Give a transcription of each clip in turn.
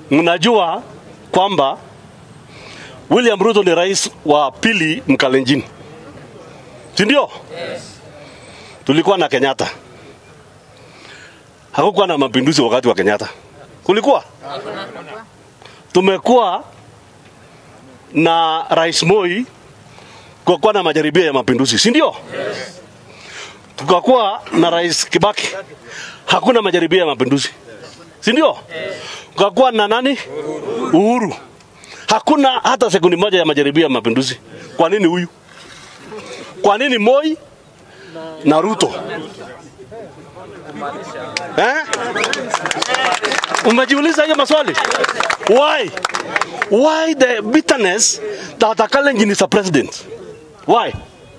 mnajua kwamba William Ruto ni rais wa pili Mkalenjin, si ndio? Tulikuwa na Kenyatta, hakukuwa na mapinduzi wakati wa Kenyatta, kulikuwa tumekuwa na rais Moi kwa kuwa na majaribio ya mapinduzi, si ndio? Tukakuwa na rais Kibaki, hakuna majaribio ya mapinduzi, si ndio? Tukakuwa na nani? Uhuru, hakuna hata sekundi moja ya majaribio ya mapinduzi. Kwa nini huyu? Kwa nini Moi na Ruto eh? Umejiuliza hiyo maswali? Why? Why the bitterness that a Kalenjin is a president? Why?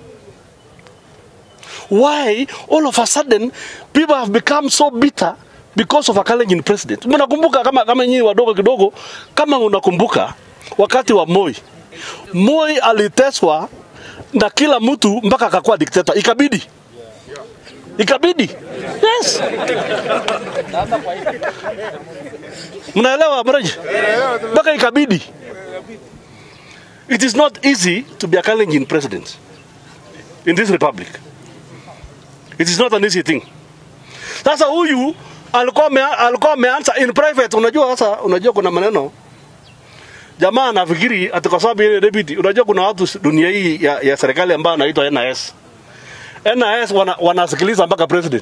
Why all of a sudden people have become so bitter because of a Kalenjin president? Mnakumbuka kama kama nyinyi wadogo kidogo, kama unakumbuka wakati wa Moi, Moi aliteswa na kila mtu mpaka akakuwa dikteta, ikabidi ikabidi yes. Mnaelewa mreje? Mpaka ikabidi. It is not easy to be a Kalenjin president in this republic. It is not an easy thing. Sasa huyu alikuwa ame- alikuwa ameanza in private. Unajua sasa, unajua kuna maneno jamaa anafikiri ati kwa sababu yeye deputy. Unajua kuna watu dunia hii ya, ya serikali ambao wanaitwa NIS. NIS wana, wanasikiliza mpaka president.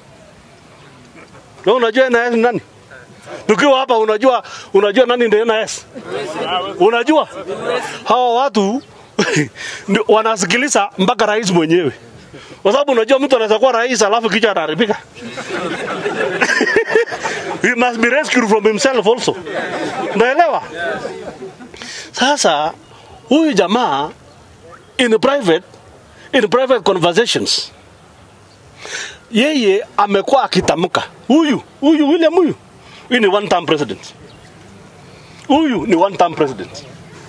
Wewe unajua NIS ni nani? Tukiwa hapa unajua unajua nani ndio NIS? Unajua? Hawa watu ndio wanasikiliza mpaka rais mwenyewe. Kwa sababu unajua mtu anaweza kuwa rais alafu kichwa anaharibika. He must be rescued from himself also. Unaelewa? Sasa huyu jamaa in private in private conversations yeye amekuwa akitamka huyu huyu William huyu huyu ni one term president huyu ni one term president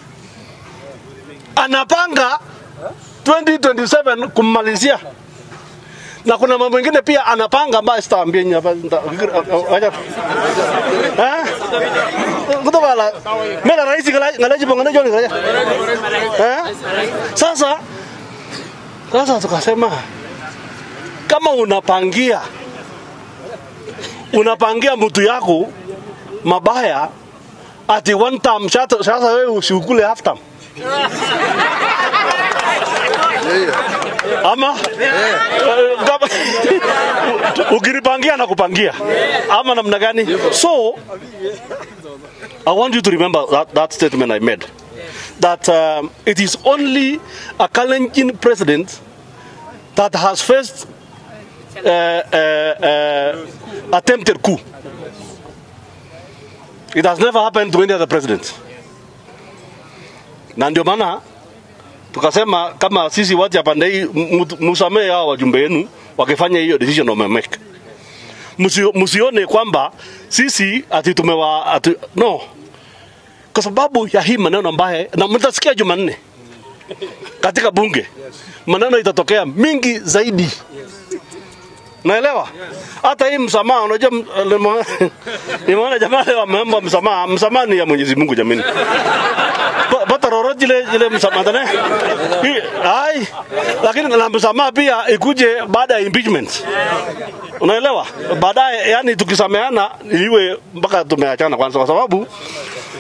anapanga 2027 kummalizia na kuna mambo mengine pia anapanga ambayo sitaambia nyinyi hapa nita- acha eh kutoka la mera rais ngalaji pongana joni kaya eh sasa sasa tukasema kama unapangia unapangia mtu yako mabaya ati one time sasa sasa wewe usiukule half time ama Eh, kama ukinipangia na kupangia ama namna gani so I want you to remember that, that statement I made that um, it is only a Kalenjin president that has faced uh, uh, uh, attempted coup. It has never happened to any other president. Na ndio maana tukasema kama sisi watu ya pande hii mu- musamee hao wajumbe wenu wakifanya hiyo decision wamemake. Msio- Msione kwamba sisi ati tumewa ati, no, kwa sababu ya hii maneno ambaye na mtasikia Jumanne katika bunge maneno itatokea mingi zaidi. Naelewa hata hii msamaha, unajua m- nimeona- nimeona jamaa leo ameomba msamaha. Msamaha ni ya Mwenyezi Mungu jamani, Pa- pata roro jile jile msamaha tane Hii- ai, lakini na msamaha pia ikuje baada ya impeachment, unaelewa? Baadaye yani tukisameana iwe mpaka tumeachana kwanza, kwa sababu